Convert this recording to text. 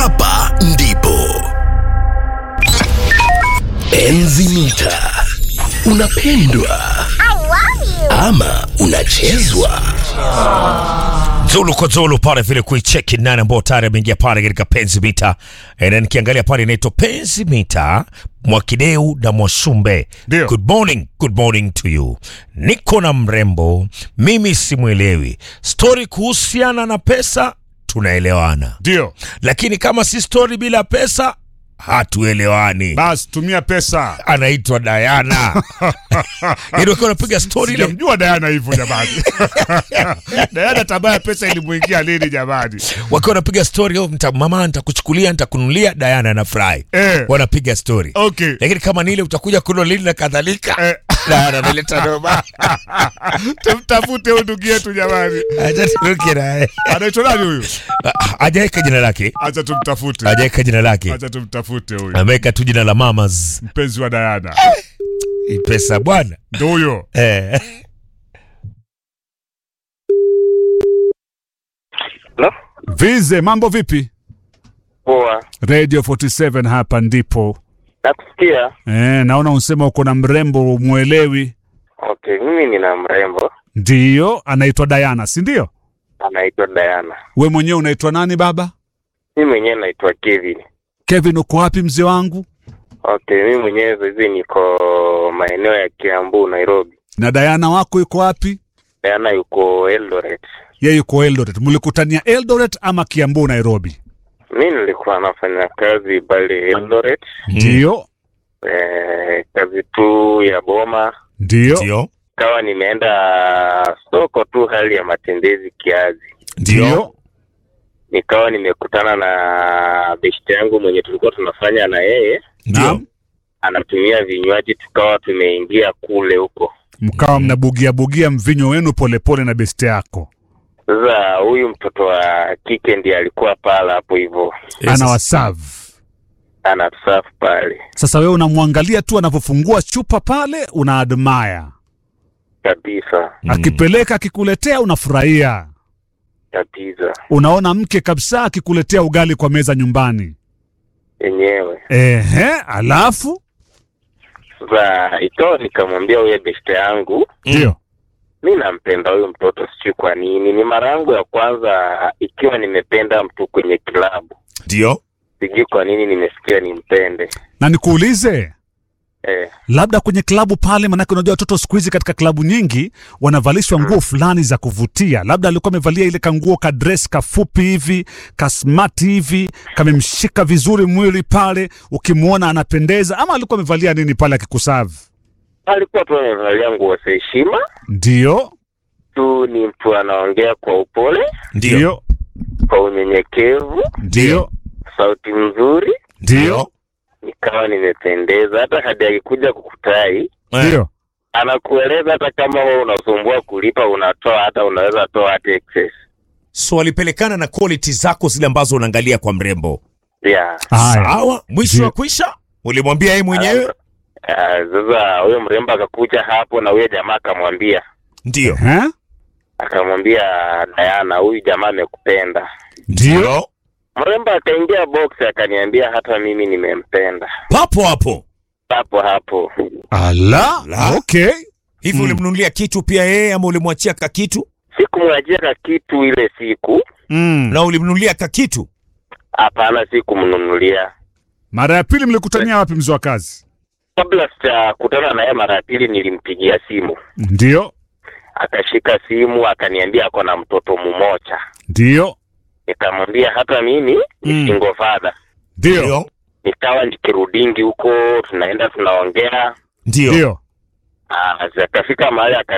Hapa ndipo Enzi Mita. Unapendwa ama unachezwa? Zulu kwa Zulu pale vile kuicheki nani ambao tayari ameingia pale katika penzi mita. E, na nikiangalia pale inaitwa penzi mita Mwakideu na Mwasumbe. Ndio. Good morning, good morning to you. Niko na mrembo, mimi simwelewi. Story kuhusiana na pesa tunaelewana, Ndio, lakini kama si story bila pesa hatuelewani. basi tumia pesa. Anaitwa Diana. Yaani wakiwa wanapiga story ile Sijamjua Diana hivyo jamani. Diana tabaya pesa ilimuingia lini jamani? wakiwa wanapiga story oh, nita, mama nitakuchukulia nitakununulia Diana anafurahi Eh. wanapiga story Okay. lakini kama ni ile utakuja kuno lini na kadhalika Eh. Diana analeta noma Tumtafute huyu ndugu yetu jamani. acha turuke naye Anaitwa nani huyu? Ah, hajaweka jina lake Acha tumtafute. hajaweka jina lake Acha tumtafute huyu. ameweka tu jina la mamas Mpenzi wa Diana. Hii pesa bwana Ndio huyo. eh. No? Vize, mambo vipi? Poa. Radio 47 hapa ndipo. Nakusikia. Eh, naona unsema uko na mrembo umwelewi. Okay, mimi nina mrembo Ndiyo, anaitwa Diana, si ndio? anaitwa Diana. We mwenyewe unaitwa nani baba? Mimi mwenyewe naitwa Kevin. Kevin, uko wapi mzee wangu? Okay, mimi mwenyewe saizi niko maeneo ya Kiambu, Nairobi. Na Diana wako yuko wapi? Diana yuko Eldoret. Yeye yuko Eldoret. Mlikutania Eldoret ama Kiambu, Nairobi? Mi nilikuwa nafanya kazi pale Eldoret, Ndiyo, eh, kazi tu ya boma, ndiyo, ndio kawa nimeenda soko tu, hali ya matembezi kiazi, ndiyo. nikawa nimekutana na beshte yangu mwenye tulikuwa tunafanya na yeye, ndio Naam. anatumia vinywaji, tukawa tumeingia kule huko Mkawa mnabugia bugia mvinyo wenu polepole na beste yako, Sasa huyu mtoto wa kike ndiye alikuwa pala hapo hivyo, ana wasavu. anatusafu pale Sasa wewe unamwangalia tu anavyofungua chupa pale, una admire. kabisa Akipeleka akikuletea, unafurahia. kabisa Unaona mke kabisa akikuletea ugali kwa meza nyumbani. yenyewe. Ehe, alafu Sasa ikawa nikamwambia huyo beshte yangu, ndio mi nampenda huyu mtoto, sijui kwa nini. Ni mara yangu ya kwanza ikiwa nimependa mtu kwenye kilabu, ndio sijui kwa nini nimesikia nimpende. na nikuulize Eh, labda kwenye klabu pale, manake unajua watoto siku hizi katika klabu nyingi wanavalishwa nguo fulani za kuvutia. Labda alikuwa amevalia ile kanguo ka dress kafupi hivi kasmati hivi kamemshika vizuri mwili pale, ukimwona anapendeza, ama alikuwa amevalia nini pale akikusavu? alikuwa tu amevalia nguo za heshima Ndio, tu, ni mtu anaongea kwa upole, ndio ndio, kwa unyenyekevu, ndio, sauti nzuri, ndio, nikawa nimependeza. Hata hadi akikuja kukutai Eh. ndio. anakueleza hata kama wewe unasumbua kulipa, unatoa hata unaweza toa hata excess. so walipelekana na quality zako zile ambazo unaangalia kwa mrembo Yeah. Haya, sawa mwisho Ndio. wa kwisha ulimwambia yeye mwenyewe Ah, Sasa huyo mrembo akakuja hapo na huyo jamaa akamwambia ndio Ehe, akamwambia Diana, huyu jamaa amekupenda. ndio, Mrembo akaingia box akaniambia hata mimi nimempenda. papo hapo Hapo hapo ala, La. okay, hivi Mm. ulimnunulia kitu pia yeye ama ulimwachia ka kitu sikumwajia ka kitu ile siku, mm. na ulimnunulia ka kitu hapana, sikumnunulia. Mara ya pili mlikutania wapi, mzee wa kazi? Kabla sijakutana naye mara ya pili, nilimpigia simu Ndio, akashika simu akaniambia ako na mtoto mmoja. ndio, Nikamwambia hata mimi ni Mm. single father. ndio, Nikawa nikirudingi huko, tunaenda tunaongea. ndio ndio. Ah, akafika mahali